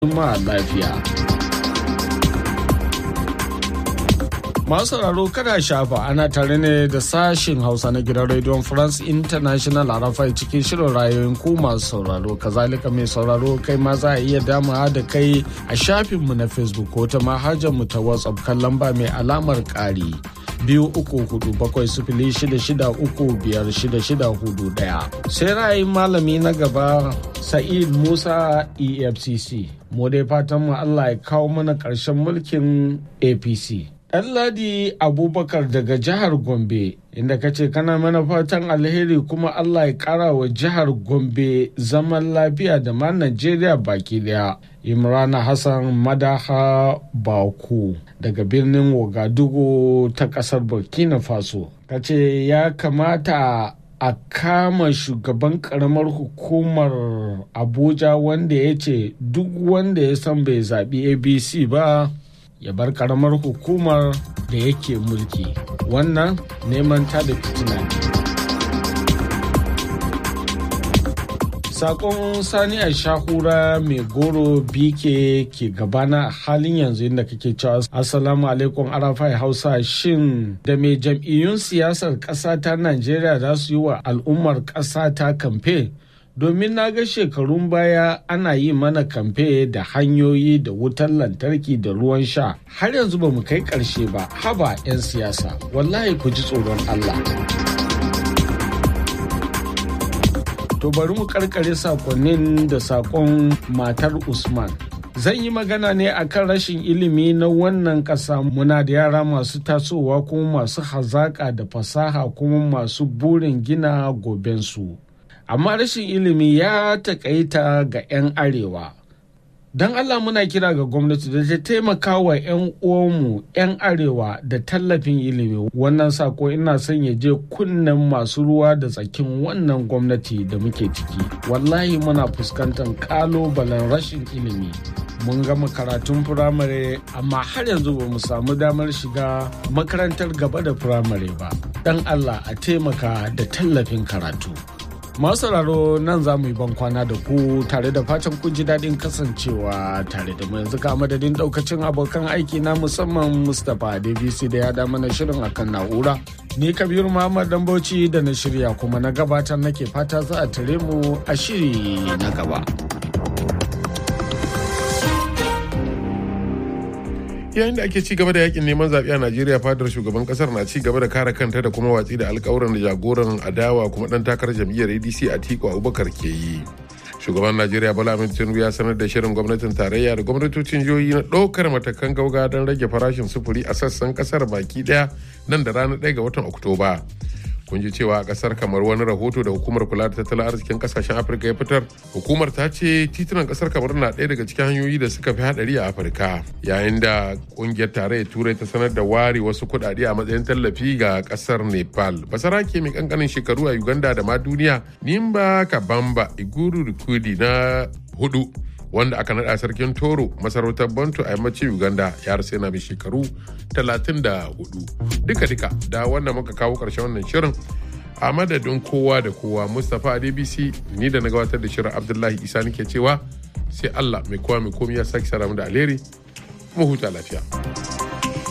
ma lafiya. Masu sauraro kada shafa ana tare ne da sashin Hausa na gidan rediyon France International a rafai cikin shirin rayoyin ku masu sauraro. Kazalika mai sauraro kai ma za a iya damawa da kai a shafinmu na Facebook ko ta mu ta WhatsApp kan lamba mai alamar ƙari. biyu uku hudu bakwai sifili shida shida uku biyar shida shida hudu daya sai ra'ayin malami na gaba sa'id musa efcc mu dai fatan mu allah ya kawo mana ƙarshen mulkin apc Ɗanladi Abubakar daga jihar Gombe inda ka ce kana mana fatan alheri kuma Allah ya ƙara wa jihar Gombe zaman lafiya da ma Najeriya baki daya. Imrana Hassan Madaha Baku daga birnin Wagadugu ta ƙasar Burkina Faso. Ka ce ya kamata a kama shugaban karamar hukumar Abuja wanda ya ce duk wanda ya san bai zaɓi ABC ba ya bar karamar hukumar da yake mulki wannan neman ta da fitina ne sakon sani a shahura mai goro bike ke gabana a halin yanzu inda kake cewa assalamu alaikum arafai hausa shin da mai jam'iyyun siyasar ƙasa ta najeriya za su yi wa al'ummar ƙasa ta kamfe domin na ga shekarun baya ana yi mana kamfe da hanyoyi da wutar lantarki da ruwan sha har yanzu ba mu kai ƙarshe ba haba 'yan siyasa wallahi ku ji tsoron Allah. To bari mu karkare sakonnin da sakon matar Usman. Zan yi magana ne akan rashin ilimi na wannan ƙasa muna da yara masu tasowa kuma masu hazaƙa da fasaha kuma masu burin gina gobensu. amma rashin ilimi ya takaita ga 'yan arewa don allah muna kira ga gwamnati da ta taimaka wa 'yan uwanmu 'yan arewa da tallafin ilimi wannan sako ina son ya je kunnen masu ruwa da tsakin wannan gwamnati da muke ciki wallahi muna fuskantar kalobalen rashin ilimi mun gama karatun firamare amma har yanzu ba mu samu damar shiga makarantar gaba da firamare ba don allah a taimaka da tallafin karatu masu sauraro nan za mu yi ban kwana da ku tare da fatan kun ji daɗin kasancewa tare da mu yanzu ka madadin ɗaukacin abokan aiki na musamman mustapha dbc da ya da mana shirin akan na'ura ni kabiru muhammad dan bauchi da na shirya kuma na gabatar nake fata za a tare mu a shiri na gaba. yayin da ake ci gaba da yakin neman zaɓe a najeriya fadar shugaban kasar na ci gaba da kare kanta da kuma watsi da alkawuran da jagoran adawa kuma dan takarar jam'iyyar adc a tiko abubakar ke yi shugaban najeriya bala ahmed tinubu ya sanar da shirin gwamnatin tarayya da gwamnatocin jihohi na ɗaukar matakan gauga don rage farashin sufuri a sassan kasar baki ɗaya nan da ranar 1 ga watan oktoba kun ji cewa a kasar kamar wani rahoto da hukumar kula da tattalin arzikin kasashen afirka ya fitar hukumar ta ce titunan kasar kamar na ɗaya daga cikin hanyoyi da suka fi hadari a afirka yayin da kungiyar tarayyar turai ta sanar da ware wasu kuɗaɗe a matsayin tallafi ga kasar nepal basarake mai kankanin shekaru a uganda da ma duniya nimba kabamba iguru rikudi na hudu wanda aka naɗa sarkin toro masarautar bantu a yammacin uganda ya rasu yana mai shekaru 34 duka-duka da wanda muka kawo ƙarshen wannan shirin a madadin kowa da kowa mustapha adbc ni da na gabatar da shirin abdullahi isa nake cewa sai allah mai kowa mai komi ya sake sara da alheri mu huta lafiya.